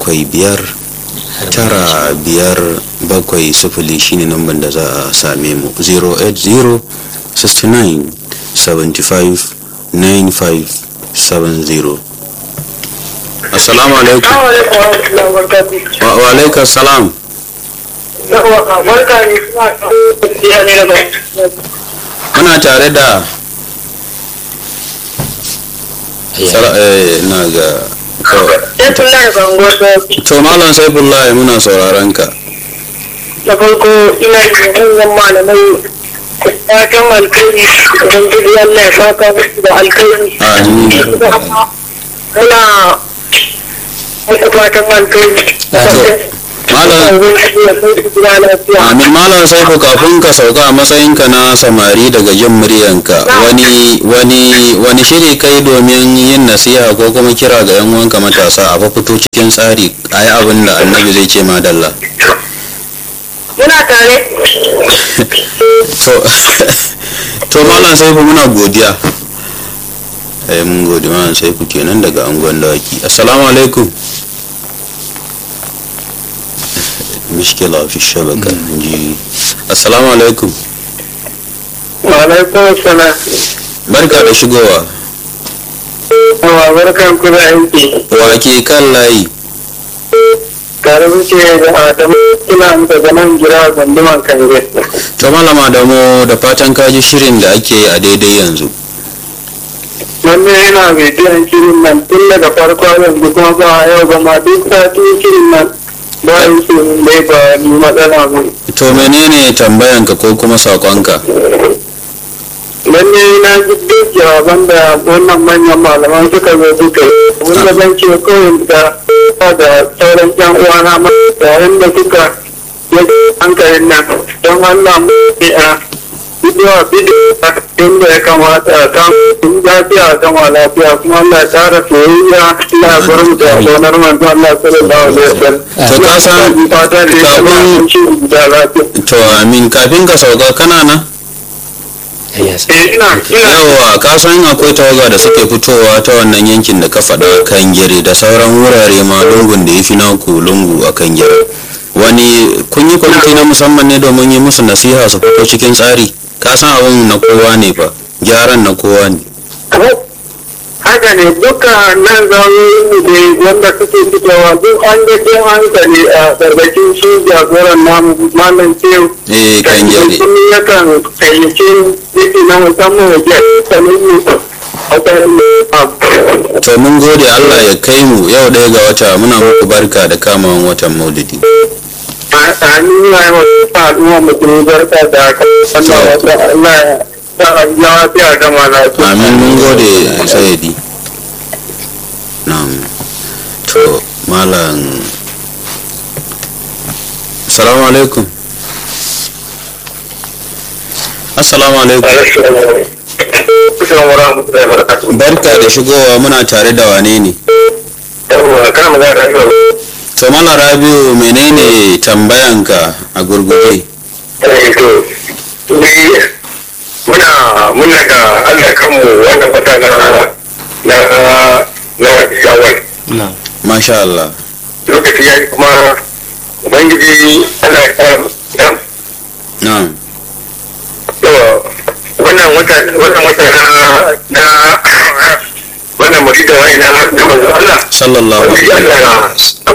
bakwai biyar tara biyar bakwai sifili shine namban da za a same mu 080 69 75 95 70 assalamu alaikum wa wa alaikum salam muna tare da Sala- eh, na ga to- to malam saifullahi muna sauraron ka da farko ina yi manyan malamai fatan alkhairi don gudu Allah ya saka musu da alkhairi Amin. kana wata fatan alkhairi malam amin malam saifu kafin ka sauka a matsayinka na samari daga jin muryanka wani wani wani shiri kai domin yin nasiha ko kuma kira ga yan uwanka matasa a fa fito cikin tsari a yi abin da annabi zai ce madalla muna tare to to malam saifu muna godiya eh mun gode malam saifu kenan daga angon dawaki assalamu alaikum mishkila fi shabaka ji assalamu alaikum Walaikun salam. barka da shigowa Yawa barkan ku da aiki. wa ke kan layi Tare muke da Adamu ina daga nan gira gunduman Kange. to malama da mu da fatan kaji shirin da ake yi a daidai yanzu Wannan yana bidiyon shirin nan tun daga farko yanzu kuma ba yau ba ma duk sati shirin nan ba yi su dai ba ni matsala ba. to menene tambayanka ko kuma sakonka Lalle na ji duk jawaban da wannan manyan malaman suka zo duka yi. Wanda zan ce kawai da da sauran yan uwana ma yayin da suka yi hankalin nan don Allah mu ne a bidiyo bidiyo inda ya kamata a kan in lafiya a gama lafiya kuma Allah ya tara soyayya ina gurin da gonar manzo Allah sallallahu alaihi wasallam. To ka san fata da ya kafin- ci da lafiya. to amin kafin ka sauka kana na Eh ina ina yawa ka san akwai tawaga da suke fitowa ta wannan yankin da ka faɗa kan gere da sauran wurare ma lungun da ya fi naku lungu a kan gere wani kun yi kwamiti na musamman ne domin yi musu nasiha su fito cikin tsari ka san abin na kowa ne fa gyaran na kowa ne haka ne duka nan zaune ne wanda suke fitowa duk an ga ke hankali a gargakin shi jagoran namu malam tew eh kan gere kuma yakan kayyace yake na musamman waje sanin ne a tsarin to mun gode Allah ya kai mu yau ɗaya ga wata muna muku barka da kamawan watan maulidi a nuna yi wasu al'umma mutum barka da haka wannan wata Allah ya sa a yi lafiya gama lafiya. amin mun gode sayadi na'am to malam assalamu alaikum assalamu alaikum Assalamu warahmatullahi wabarakatuh. barka da shigowa muna tare da wane ne Yawwa, kana magana da yau. to mana rabiu menene tambayanka a gurguje Eh, to, ni muna muna da Allah kanmu wannan fata na na na shawar. masha Allah Lokaci ya yi kuma Ubangiji Allah ya kara ya na'am to wannan wata wannan wata na na wannan murida wai na na manzo Allah. sallallahu Ubangiji alaihi Allah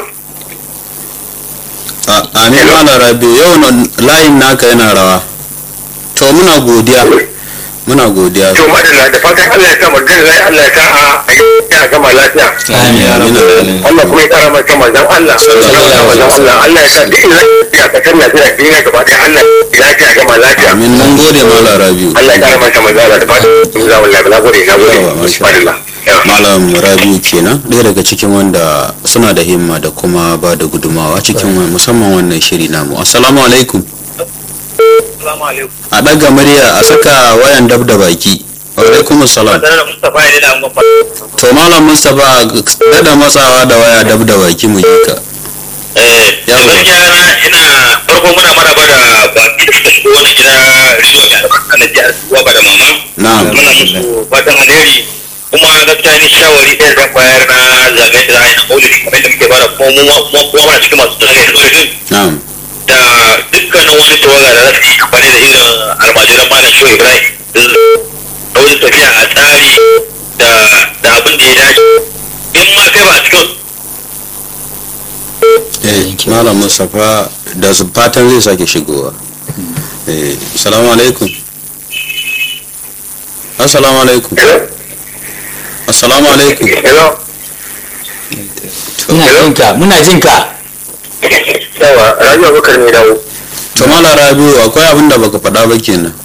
A- amin mana rabiu yau nan layin naka yana rawa to muna godiya muna godiya to madalla da fatan Allah ya sa mu da Allah ya sa a yi ya gama lafiya. amin amin Allah kuma ya kara masa manzon Allah Sallallahu alaihi Allah Allah ya sa duk lafiya ka kan lafiya duniya gaba ɗaya Allah ya lafiya gama lafiya amin mun gode mala rabiu Allah ya kara masa manzon Allah da fatan za wallahi na gode na gode Yawa, masha Allah malam rabiu kenan ɗaya daga cikin wanda suna da himma da kuma ba da gudumawa cikin wa- musamman wannan shiri namu assalamu alaikum Assalamu alaikum a ɗaga murya a saka wayan dab da baki wa alaikum salam da Mustafa ya da mun to malam mustapha dada matsawa da waya dab da baki mu yi ka eh Yawa. gaskiya na ina farko muna maraba da baki da suka shigo wannan gida riwa ga albarka na jihar Uwa da mama na'am muna musu fatan alheri kuma gaskiya ni shawari ɗaya zan bayar na zaɓe da za a yi na maulidi kamar da muke fara kuma mu ma kuma ma cikin masu tsaye da maulidin na'am da dukkanin wani tawaga da za su yi amfani da irin almajiran malam shehu ibrahim da wani tafiya a tsari da da abin da ya dace in ma kai ba a cikin eh malam mustapha da su fatan zai sake shigowa eh assalamu alaikum assalamu alaikum assalamu alaikum hello muna jin ka muna jin ka yawa rajo bakar ne dawo to malam rabiu akwai abin da baka faɗa ba kenan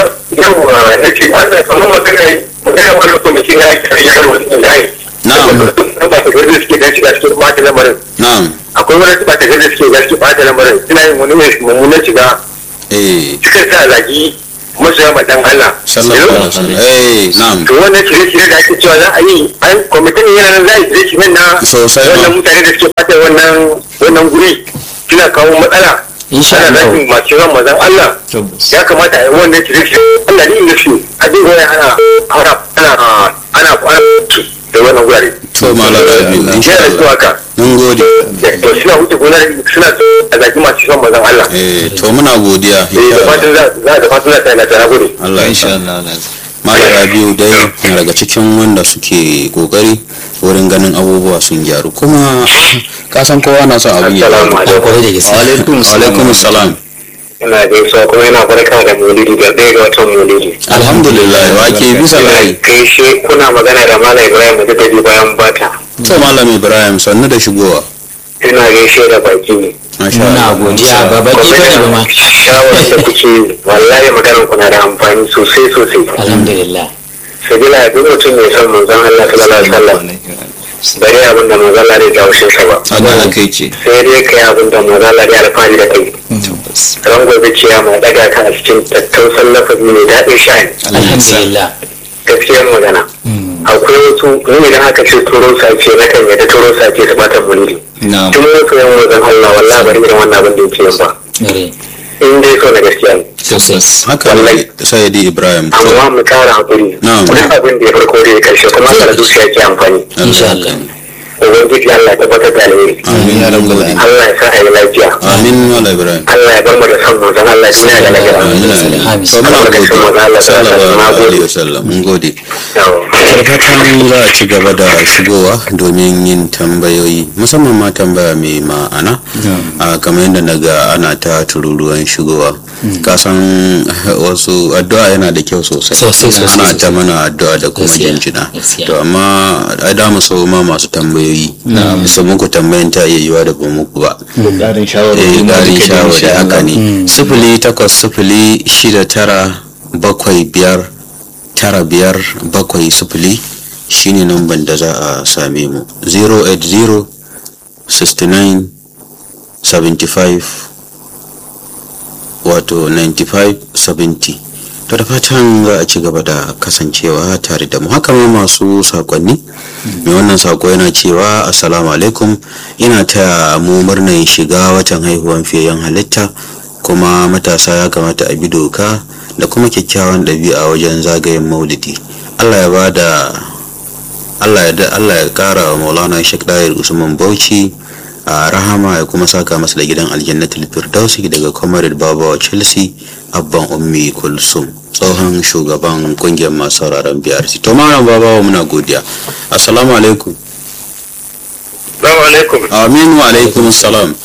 yawa ya ce an da kamar magana magana wani kwamitin ya yi yaro da ya yi na'am ba ta gaza suke gaci da suke bata lamarin na'am akwai wani ba ta gaza suke gaci bata lamarin suna yin wani mai mummunan shiga eh suka sa zagi masoya ma dan Allah sallallahu alaihi wasallam eh na'am to wannan shirye-shirye da ake cewa za a yi an kwamitin yana nan za a yi shirye-shiryen na Sosai ma. wannan mutane da suke fata wannan wannan guri suna kawo matsala Insha ana Allah. zagin masu ran mazan Allah ya kamata a yi wannan shirye-shirye Allah ne inda su a dinga wani ana ana ana ana ana da wannan gurare to malam rabiu insha yana da Allah haka mun gode to suna wuce gona suna a zagi masu ran mazan Allah eh to muna godiya eh insha da Allah fatan za za da fatan za ta yi na tana gode Allah ya insha sa Allah malam rabiu dai na daga cikin wanda suke kokari wurin ganin abubuwa sun gyaru kuma ka san kowa na son abin ya Assalamu gyaru kwarai da gaske alaikum alaikum salam ina gaisuwa kuma yana barka da maulidi ga ɗaya ga watan maulidi alhamdulillah wa ke bisa layi gaishe kuna magana da malam ibrahim da ta bayan bata to malam ibrahim sannu da shigowa ina gaishe da baki ne masha muna Allah godiya ba baki bane ba ma shawarar da kuke yi, wallahi maganar ku na da amfani sosai sosai alhamdulillah sabila duk mutum mai son manzon Allah sallallahu alaihi wasallam bari abin da manzon Allah zai jawo shi ba haka haka yake sai dai kai abin da manzon Allah zai alfahari da kai ran gobe ciyama daga ka a cikin tattausan lafazi mai daɗin sha'ani alhamdulillah gaskiyar magana akwai wasu ni idan aka ce turo sace na kan yadda turo sace su bata mulki tun wasu yan wajen Allah wallahi bari irin wannan abin da yake yin ba Mere, in dai so na gaskiya ne sosai haka ne sayyidi ibrahim to amma mu kara hakuri Na'am. duk abin da ya farko da ya karshe kuma haka da zuciya ke amfani insha Allah ubangiji Allah ya tabbatar da alheri amin ya rabbal alamin Allah ya sa a yi lafiya amin malam ibrahim Allah ya bar mu da son manzon Allah ya tsaya da lafiya amin amin Amin. to muna gode Allah sallallahu na alaihi gode wasallam mun gode Yawa. fatan za a ci gaba da shigowa domin yin tambayoyi musamman ma tambaya mai ma'ana a kamar yadda na ga ana ta tururuwan shigowa kasan wasu addu'a yana da kyau sosai Sosai, sosai, ana sosai. ta mana addu'a da kuma Gaskiya, jinjina gaskiya. to amma ai da mu so ma masu tambayoyi su muku tambayan ta iya yiwa da ba muku ba ƙarin shawarwari eh ma garin duka da shawari insha haka Allah. ne sifili takwas sifili shida tara bakwai biyar tara biyar bakwai sifili shine namban da za a same mu 080 69 75 wato 95 70 to da fatan za a ci gaba da kasancewa tare da mu haka ma masu sakonni mai wannan sako yana cewa assalamu alaikum ina taya mu murnar shiga watan haihuwan fiyayyen halitta kuma matasa ya kamata a bi doka da kuma kyakkyawan ɗabi'a wajen zagayen maulidi allah ya bada allah ya da allah ya kara wa maulana shek dayar usman bauchi a rahama ya kuma saka masa da gidan aljannatul firdausi daga comrade babawa chelsea abban ummi kulsum tsohon shugaban kungiyar masu sauraron brc to malam babawa muna godiya assalamu alaikum Assalamu alaikum amin wa alaikum salam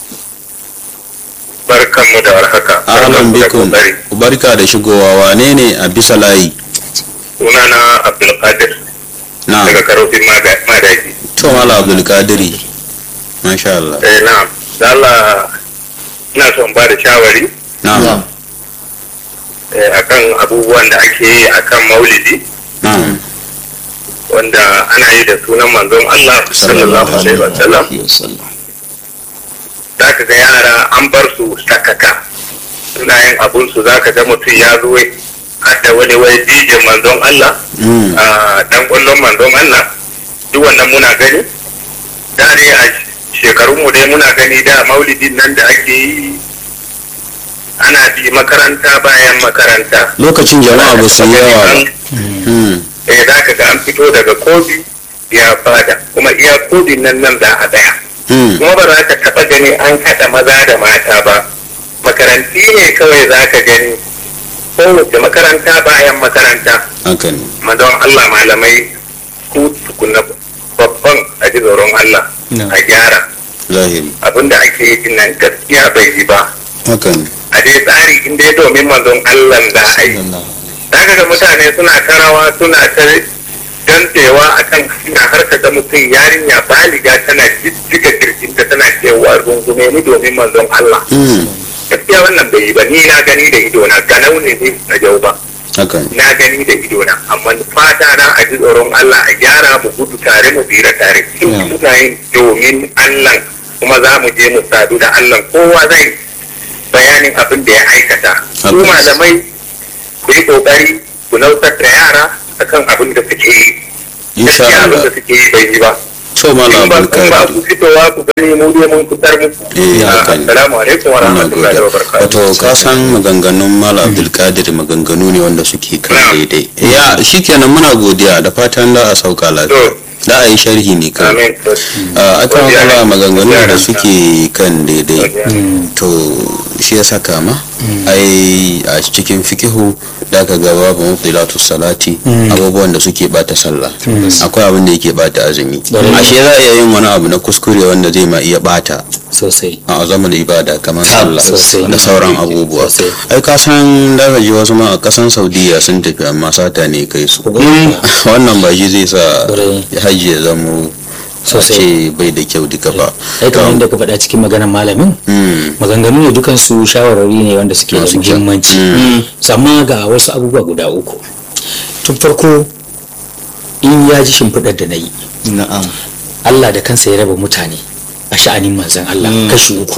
barkanmu da warhaka ahlan Barkanmu da bikum kokari. barka da shigowa wane ne a bisa layi sunana Abdulkadir na daga karofin Mada- madaki to malam abdul kadiri masha Allah eh na da Allah ina son ba da shawari na'am eh, akan abubuwan da ake yi akan maulidi na'am wanda ana yi da sunan manzon Allah sallallahu alaihi wasallam za ka ga yara an bar su sakaka suna yin abun su za ka ga mutum ya zo har da wani wai dijin manzon Allah Mm. a dan kwallon manzon Allah duk wannan muna gani da dai a shekarun mu dai muna gani da maulidin nan da ake yi ana bi makaranta bayan makaranta lokacin jama'a ba su yi yawa ba Hmm. eh za ka ga an fito daga kobi ya bada kuma iya kodin nan nan za a tsaya Mm. kuma ba za ka taɓa gani an haɗa maza da mata ba makaranti ne kawai za ka gani kowace makaranta bayan makaranta haka ne madon Allah malamai ku tukuna babban a ji tsoron Allah No. a gyara zahiri abinda ake yi din nan gaskiya bai yi ba haka ne a dai tsari in dai domin manzon Allah za a yi zaka ga mutane suna karawa suna ta dantewa akan hanya har ka ga mutum yarinya baliga tana jijjiga kirkinta tana cewa rungume ni domin manzon Allah Mm. gaskiya wannan bai yi ba ni na gani da idona ganau ne ni na jau ba haka ne na gani da idona amma fata na a ji tsoron Allah a gyara mu gudu tare mu tsira tare in Yeah. muna yin domin Allah kuma za mu je mu sadu da Allah kowa zai bayanin abin da ya aikata su Tabbas. malamai ku yi kokari ku nautar da yara akan abin da suke yi insha gaskiya abin Allah da suke yi bai yi ba to malam in ba abdul in ba kadir ku fitowa ku gani mu dai mun fitar muku Eh, haka ne. assalamu alaikum wa Ina rahmatullahi gode. wa barakatuh wato ka san maganganun malam abdulkadir maganganu ne wanda suke kan Na'am. daidai ya shikenan muna godiya da fatan da a sauka lafiya To. da a yi sharhi ne kawai amin a aka Godiya kala ne. maganganun Godiya da ne. suke kan daidai Godiya. to shi ya saka ma ai a cikin fikihu da ka ga babu mubtilatu salati abubuwan da suke bata sallah akwai abin da yake bata azumi Ƙwarai. ashe za a iya yin wani abu na kuskure wanda zai ma iya bata sosai a azaman ibada kamar sallah sosai. da sauran abubuwa Sosai. ai ka san daga ji wasu ma a kasan saudiya sun tafi amma sata ne kai su wannan ba shi zai sa Ƙwarai. hajji ya zamo a Sosai. ce bai da kyau duka ba ai kamar yadda ka faɗa cikin maganar malamin Mm. maganganu ne dukansu shawarwari ne wanda suke da Masu kyau. muhimmanci amma ga wasu abubuwa guda uku tun farko in ya ji shimfiɗar da na yi na'am Allah da kansa ya raba mutane a sha'anin manzan Allah kashi uku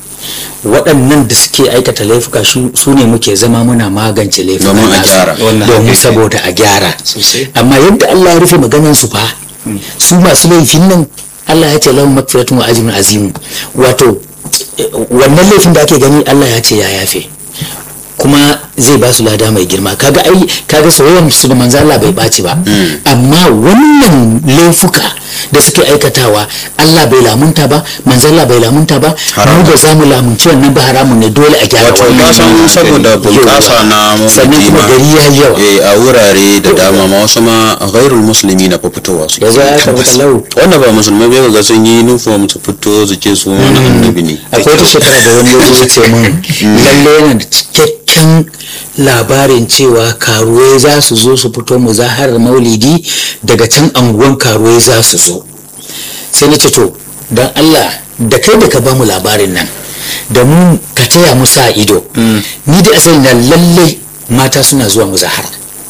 waɗannan da suke aikata laifuka shu- su ne muke zama muna magance laifuka Domin a nasu. gyara. Wannan domin hakika. saboda a gyara Sosai. amma yadda Allah ya rufe maganan su fa su masu laifin nan Allah ya ce lahum magfiratun wa ajrun azim wato eh, wannan laifin da ake gani Allah ya ce ya yafe kuma zai ba su lada mai girma kaga ai kaga soyayyar su da manzo Allah bai baci ba amma wannan laifuka da suke aikatawa Allah bai lamunta ba manzo Allah bai lamunta ba mu ba za mu lamunci wannan ba haramun ne dole a gyara wato wannan ka san saboda bunƙasa na sannan mamaki kuma ma gari ya yi yawa eh, a wurare da dama ma wasu ma ghairul musulmi na fitowa su yanzu ya tabbata lau wanda ba musulmai bai ga sun yi uniform su fito su ce su wani annabi ne akwai wata shekara da wani yanzu ya ce min lalle yana da cikakken labarin cewa karuwai za su zo su fito muzaharar maulidi daga can anguwan karuwai za su zo sai na ce to don allah da kai da ka ba mu labarin nan da mu ka taya mu sa ido ni da asali na lalle mata suna zuwa muzahara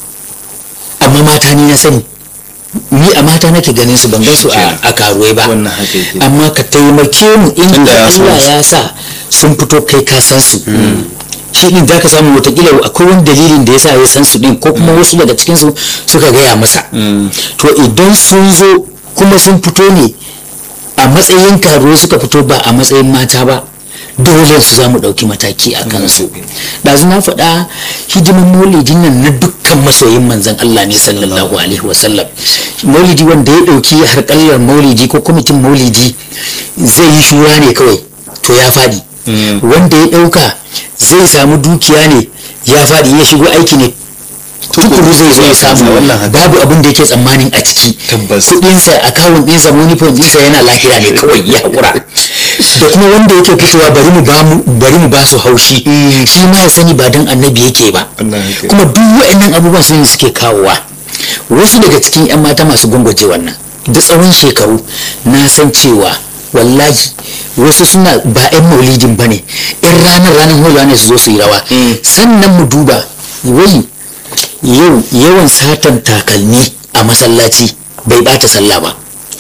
amma mata ni na sani ni a mata nake ganin su ban gan su a a karuwai ba Wannan haka yake. amma ka taimake mu in Tunda ya san Allah su. ya sa sun fito kai ka san su shi din za ka samu watakila akwai wani dalilin da ya sa ya san su din ko kuma wasu daga cikin su suka gaya masa to idan sun zo kuma sun fito ne a matsayin karuwa suka fito ba a matsayin mata ba dole su za mu ɗauki mataki a kansu ɗazu na faɗa hidiman maulidin nan na dukkan masoyin manzan Allah ne sallallahu alaihi wasallam maulidi wanda ya ɗauki harƙallar maulidi ko kwamitin maulidi zai yi shura ne kawai to ya faɗi wanda ya ɗauka zai samu dukiya ne ya faɗi ya shigo aiki ne tukuru zai zo ya samu Wannan haka. babu abin da yake tsammanin a ciki Tabbas. kudinsa akawun ɗinsa monifon ɗinsa yana lahira ne kawai ya haƙura da kuma wanda yake fitowa bari mu ba mu bari mu ba su haushi shi ma ya sani ba dan annabi yake ba Allah ya kuma duk waɗannan abubuwan su ne suke kawowa wasu daga cikin 'yan mata masu gwangwaje wannan da tsawon shekaru na san cewa wallahi wasu suna ba 'yan maulidin ba ne 'yan ranar ranar hulawa ne su zo su yi rawa sannan mu duba wai yau yawan satan takalmi a masallaci bai bata sallah ba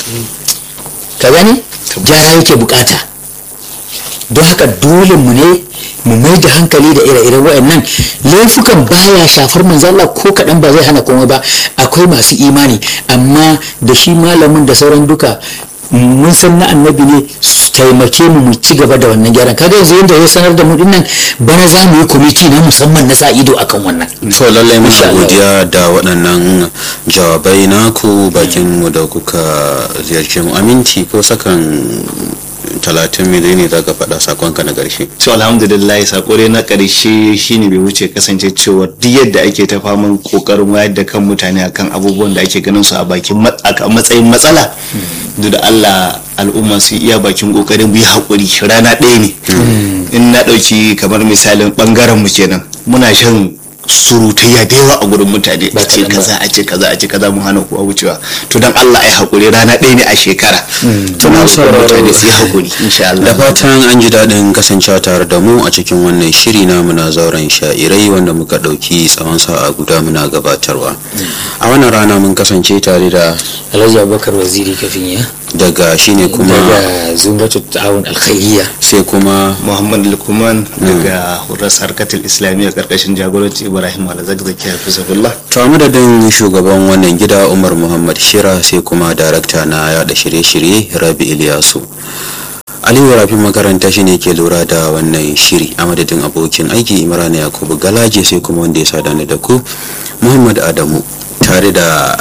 ka gani gyara yake bukata don haka dole mu ne mu mai da hankali da ire-iren waɗannan laifukan baya shafar manzo Allah ko kaɗan ba zai hana komai ba akwai masu imani amma da shi malamin da sauran duka mun san na annabi ne taimake mu mu ci gaba da wannan gyaran kaga yanzu yanda ya sanar da mu dinnan bana za mu yi kwamiti na musamman na sa ido akan wannan to lallai muna Insha Allah. godiya da waɗannan jawabai naku bakin mu da kuka ziyarce mu aminti ko sakan talatin mili ne za ka faɗa sakonka na ƙarshe to alhamdulillah sako dai na ƙarshe shine bai wuce kasance cewa duk yadda ake ta faman kokarin wayar da kan mutane akan abubuwan da ake ganin su a bakin mat- a matsayin matsala duk da Allah al'umma su iya bakin kokarin mu yi hakuri rana ɗaya ne in na ɗauki kamar misalin ɓangaren mu kenan muna shan surutayya da yawa a gurin mutane a ce kaza a ce kaza a ce kaza mu hana ku a wucewa to dan Allah ai hakuri rana ɗaya ne a shekara to na roƙon mutane su yi hakuri insha Allah da fatan an ji daɗin kasancewa tare da mu a cikin wannan shiri na muna zauren sha'irai wanda muka ɗauki tsawon sa'a guda muna gabatarwa a wannan rana mun kasance tare da alhaji abubakar waziri kafin ya daga shine kuma daga zumratu ta'awun alkhairiyya sai kuma Muhammad Lukman daga Huras Harkatul Islamiyya karkashin jagoranci Ibrahim Alzakzaki Hafizahullah. to a madadin shugaban wannan gida umar muhammad shira sai kuma darakta na yada shirye-shirye rabi iliyasu aliyu rafi makaranta shine ke lura da wannan shiri a madadin abokin aiki imran yakubu galaje sai kuma wanda ya sada ni da ku muhammad adamu tare da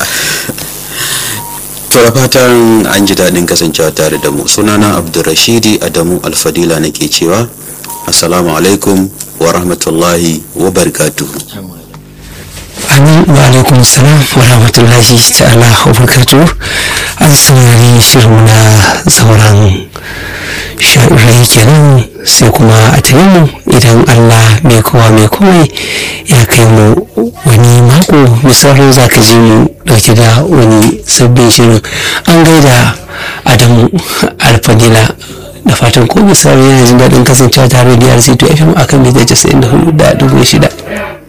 to da fatan an ji daɗin kasancewa tare da mu sunana abdulrashidi adamu alfadila nake cewa assalamu alaikum wa rahmatullahi wa barakatuhu amin wa alaikum salam wa rahmatullahi ta'ala wa barakatuh an saurari shirin na sauran sha'irai kenan sai kuma a tare mu idan allah mai kowa mai komai ya kai mu wani mako misalin za ka ji mu dauke da wani sabbin shirin an gaida adamu alfadila da fatan ko misali yana jin daɗin kasancewa tare da DRC to FM akan mita 94 da dubu shida.